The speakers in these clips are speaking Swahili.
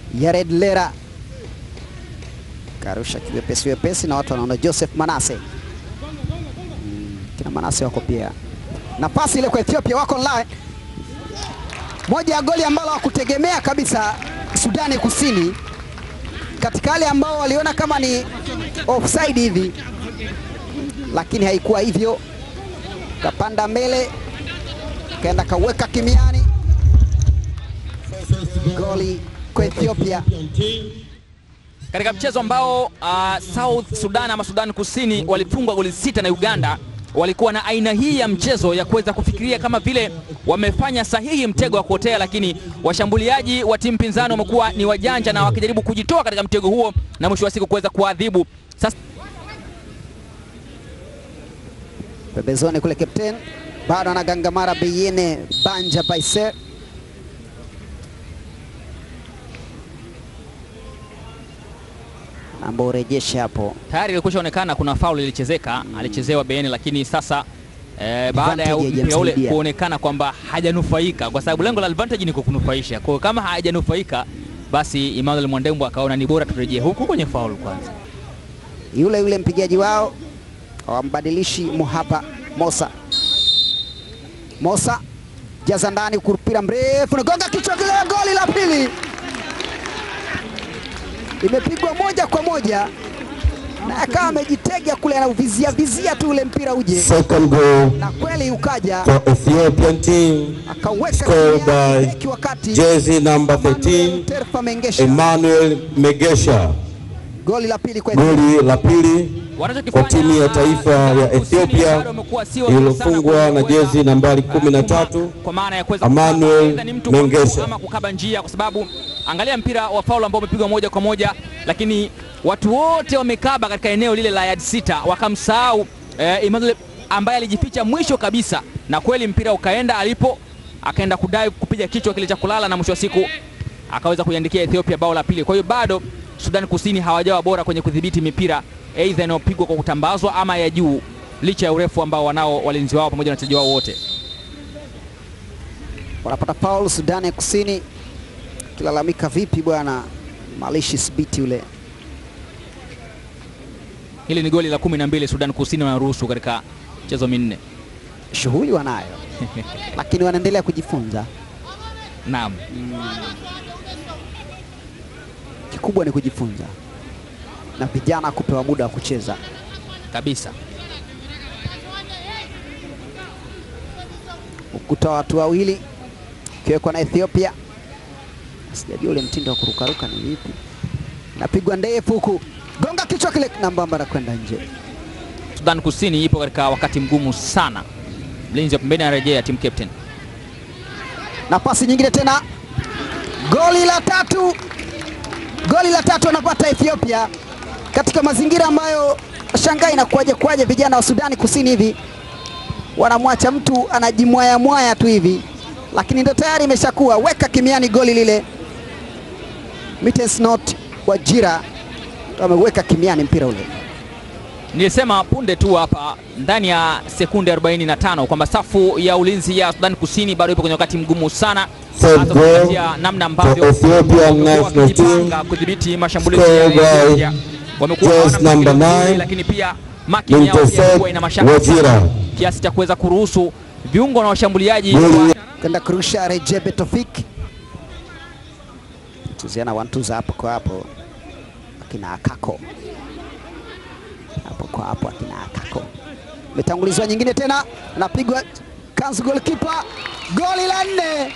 Yared Lera karusha kiwepesi wepesi, na watu wanaona Joseph Manase mm, kina Manase wako pia na pasi ile kwa Ethiopia wako online. Moja ya goli ambalo hawakutegemea kabisa Sudani Kusini, katika wale ambao waliona kama ni offside hivi, lakini haikuwa hivyo. Kapanda mbele kaenda kaweka kimiani, goli kwa Ethiopia. katika mchezo ambao uh, South Sudan ama Sudan Kusini walifungwa goli sita na Uganda, walikuwa na aina hii ya mchezo ya kuweza kufikiria kama vile wamefanya sahihi mtego wa kuotea, lakini washambuliaji wa timu pinzani wamekuwa ni wajanja na wakijaribu kujitoa katika mtego huo na mwisho wa siku kuweza kuadhibu. Sasa pembezoni kule, kapten bado anagangamara Beyene Banja Baise ambao urejeshe hapo tayari ilikwisha onekana kuna faul ilichezeka, alichezewa Beyene, lakini sasa eh, baada ya Advantage mpira ule haijamsaidia. kuonekana kwamba hajanufaika, kwa sababu lengo la advantage ni kukunufaisha. Kwa hiyo kama hajanufaika, basi Emmanuel Mwandembo akaona ni bora turejee huku kwenye faul kwanza. yule yule mpigaji wao hawambadilishi Muhaba Mosa. Mosa jaza ndani, mpira mrefu nagonga kichwa kile, goli la pili imepigwa moja kwa moja, na akawa amejitega kule, anauvizia vizia tu ule mpira uje, Second goal na kweli ukaja for Ethiopian team, akauweka scored kimiani, by beki wa kati jersey number Emmanuel 13, Terfa Mengesha. Emmanuel Megesha. Goli la pili kwa Goli la pili Wanachokifanya, kwa timu ya taifa ah, ya Kusini Ethiopia bado wamekuwa sio wazuri sana iliyofungwa na kuweza, jezi nambari ah, 13 kuma- kwa maana ya kuweza Emmanuel kukaba, aidha ni mtu kwa mtu Mengesha. ama kukaba njia, kwa sababu angalia mpira wa faul ambao umepigwa moja kwa moja, lakini watu wote wamekaba katika eneo lile la yard sita, wakamsahau eh, Emmanuel ambaye alijificha mwisho kabisa, na kweli mpira ukaenda alipo, akaenda kudai kupiga kichwa kile cha kulala, na mwisho wa siku akaweza kuiandikia Ethiopia bao la pili. Kwa hiyo bado Sudan Kusini hawajawa bora kwenye kudhibiti mipira aidha inayopigwa kwa kutambazwa ama ya juu, licha ya urefu ambao wanao walinzi wao pamoja na wachezaji wao wote. wanapata foul Sudani ya Kusini, kilalamika vipi bwana Malishi Sibiti ule Hili ni goli la kumi na mbili Sudan Kusini wanaruhusu katika michezo minne. shughuli wanayo, lakini wanaendelea kujifunza. Naam, Kikubwa ni kujifunza na vijana kupewa muda wa kucheza. kabisa. Ukuta wa watu wawili ukiwekwa na Ethiopia, sijajua ule mtindo wa kurukaruka ni vipi. Napigwa ndefu huku, gonga kichwa kile nambamba na kwenda nje. Sudan Kusini ipo katika wakati mgumu sana. Mlinzi wa pembeni anarejea, team captain. na pasi nyingine tena, goli la tatu, goli la tatu anapata Ethiopia katika mazingira ambayo shangai na kuaje kuaje, vijana wa Sudani Kusini hivi wanamwacha mtu anajimwaya mwaya tu hivi, lakini ndo tayari imeshakuwa weka kimiani goli lile. Mittens Not Wajira ndo ameweka kimiani mpira ule. Nilisema punde tu hapa ndani ya sekunde 45 kwamba safu ya ulinzi ya Sudan Kusini bado ipo kwenye wakati mgumu sana, Third hasa goal kupitia namna ambavyo for Ethiopian wamekuwa national wakijipanga team. kudhibiti mashambulizi ya Scored by Ethiopia. Wamekuwa Jazz hawana number mpangilio mzuri, nine, lakini pia marking yao pia Intercept imekuwa ina mashaka Wajira. sana, kiasi cha kuweza kuruhusu viungo na washambuliaji Goli wa kwenda kurusha Recep Tofik, tuziana wantuza hapo kwa hapo, akina Akako hapo kwa hapo, akina Akako. Imetangulizwa nyingine tena, napigwa kanzu, goalkeeper, goli la nne,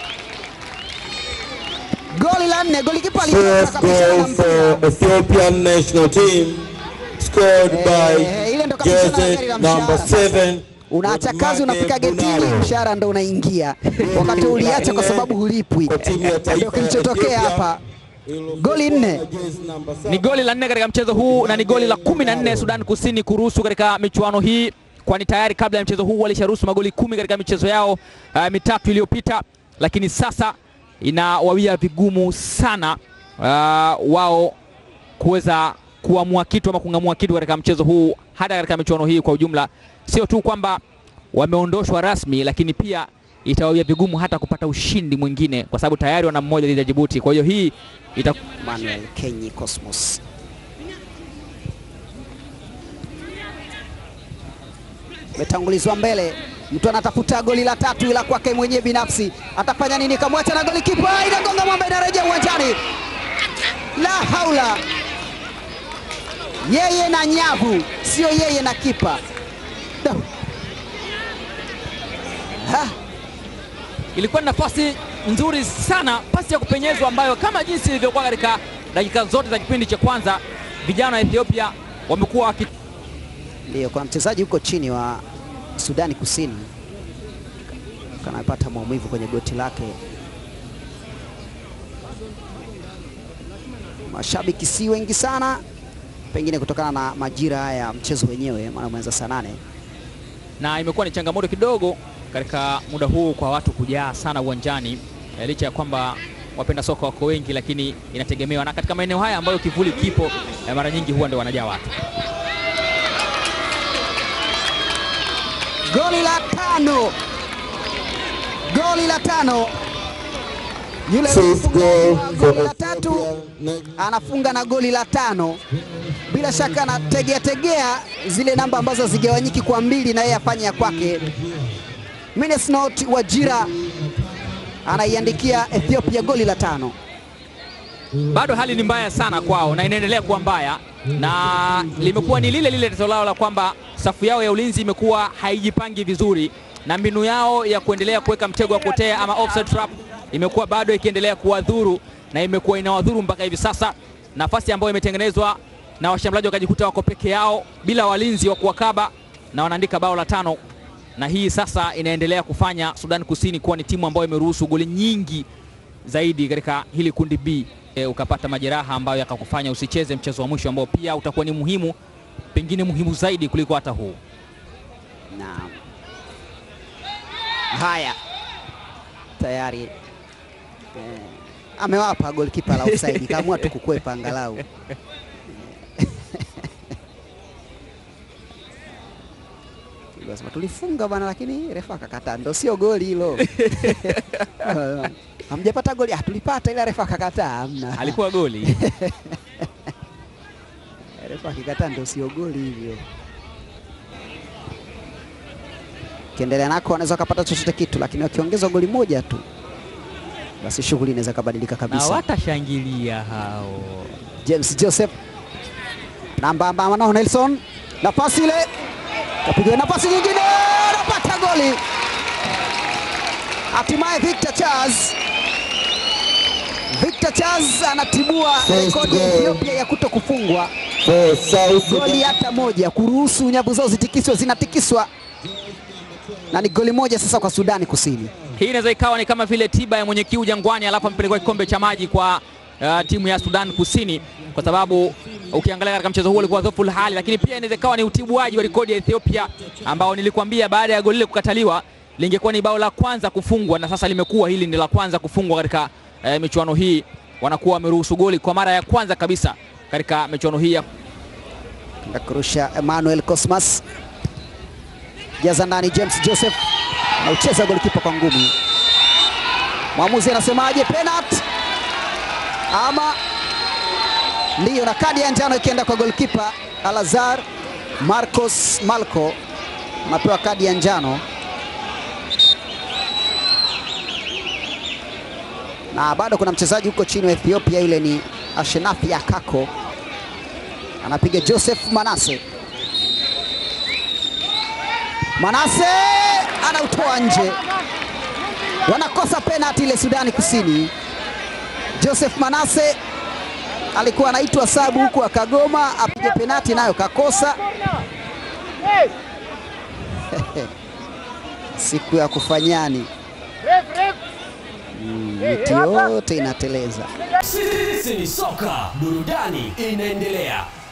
goli la nne, goalkeeper alitoka First kabisa na goal mpira. for Ethiopian national team scored Eh, ile ndo by kabisa na jersey gari la number mshahara sasa. 7 Unaacha kazi unafika getini, Bunalo. mshahara ndo unaingia, wakati uliacha kwa sababu hulipwi. Kwa timu ya taifa Ndio ya kilichotokea Ethiopia. hapa. Goli nne. ni goli la nne katika mchezo huu na ni goli la kumi na nne Sudan Kusini kuruhusu katika michuano hii, kwani tayari kabla ya mchezo huu walisharuhusu magoli kumi katika michezo yao uh, mitatu iliyopita, lakini sasa inawawia vigumu sana uh, wao kuweza kuamua kitu ama kung'amua kitu katika mchezo huu, hata katika michuano hii kwa ujumla. Sio tu kwamba wameondoshwa rasmi, lakini pia itawawia vigumu hata kupata ushindi mwingine, kwa sababu tayari wana mmoja dhidi ya Djibouti. Kwa hiyo hii ita Manuel Kenyi Cosmos. Metangulizwa mbele, mtu anatafuta goli la tatu ila kwake mwenyewe binafsi, atafanya nini? Kamwacha na goli kipa, inagonga mwamba, inarejea uwanjani. La haula, yeye na nyavu, sio yeye na kipa. Da. Ha. ilikuwa ni nafasi nzuri sana, pasi ya kupenyezwa ambayo kama jinsi ilivyokuwa katika dakika zote za kipindi cha kwanza, vijana wa Ethiopia wamekuwa waki Ndio, kuna mchezaji huko chini wa Sudani Kusini kanapata maumivu kwenye goti lake. Mashabiki si wengi sana, pengine kutokana na majira haya ya mchezo wenyewe, maana umeanza saa nane. na imekuwa ni changamoto kidogo katika muda huu kwa watu kujaa sana uwanjani eh, licha ya kwamba wapenda soka wako wengi, lakini inategemewa na katika maeneo haya ambayo kivuli kipo eh, mara nyingi huwa ndio wanajaa watu. Goli la tano, goli la tano. Yule Fifth aliyefunga goal goli for la tatu Ethiopia. Next. anafunga na goli la tano. Bila shaka anategea tegea zile namba ambazo zigawanyiki kwa mbili na yeye afanye ya kwake. Minesnot Wajira anaiandikia Ethiopia goli la tano. bado hali ni mbaya sana kwao na inaendelea kuwa mbaya, na limekuwa ni lile lile tatizo lao la kwamba safu yao ya ulinzi imekuwa haijipangi vizuri, na mbinu yao ya kuendelea kuweka mtego wa kuotea ama offside trap imekuwa bado ikiendelea kuwadhuru na imekuwa inawadhuru mpaka hivi sasa. Nafasi ambayo imetengenezwa na washambuliaji wakajikuta wako peke yao bila walinzi wa kuwakaba na wanaandika bao la tano, na hii sasa inaendelea kufanya Sudan Kusini kuwa ni timu ambayo imeruhusu goli nyingi zaidi katika hili kundi B. E, ukapata majeraha ambayo yakakufanya usicheze mchezo wa mwisho ambao pia utakuwa ni muhimu, pengine muhimu zaidi kuliko hata huu. Naam. Haya, tayari eh, amewapa golikipa la offside, kaamua tu kukwepa angalau. Lazima tulifunga bwana, lakini refa akakataa, ndo sio goli hilo. Hamjapata goli? Ah, tulipata ila refa akakataa, hamna. Alikuwa goli refa akikataa ndo sio goli hivyo. Kiendelea nako wanaweza wakapata chochote kitu, lakini wakiongezwa goli moja tu, basi shughuli inaweza kabadilika na kabisa. watashangilia hao. James Joseph namba ambama nao Nelson, nafasi ile kapigwa, nafasi nyingine, anapata goli. Hatimaye Victor Charles, Victor Charles anatibua First rekodi ya goal. Ethiopia ya kuto kufungwa For South goli Sudan. hata moja, kuruhusu nyavu zao zitikiswe, zinatikiswa na ni goli moja sasa kwa Sudani Kusini. Hii inaweza ikawa ni kama vile tiba ya mwenye kiu jangwani, alafu amepelekwa kikombe cha maji kwa uh, timu ya Sudan Kusini, kwa sababu ukiangalia katika mchezo huu ulikuwa dhaifu hali, lakini pia inaweza ikawa ni utibuaji wa rekodi ya Ethiopia ambao nilikwambia baada ya goli lile kukataliwa lingekuwa ni bao la kwanza kufungwa, na sasa limekuwa hili ni la kwanza kufungwa katika uh, michuano hii. Wanakuwa wameruhusu goli kwa mara ya kwanza kabisa katika michuano hii ya na kurusha Emmanuel Cosmas, jaza ndani James Joseph na ucheza golikipa kwa ngumi. Mwamuzi anasemaje? Penalty ama ndiyo, na kadi ya njano ikienda kwa golikipa Alazar Marcos Malco, anapewa kadi ya njano na bado kuna mchezaji huko chini wa Ethiopia, yule ni Ashenafi Akako anapiga Joseph Manase. Manase anautoa nje, wanakosa penalti ile Sudani Kusini. Joseph Manase alikuwa anaitwa sabu huku akagoma apige penalti, nayo kakosa. Siku ya kufanyani Mm, miti yote inateleza. Sisi ni soka, burudani inaendelea.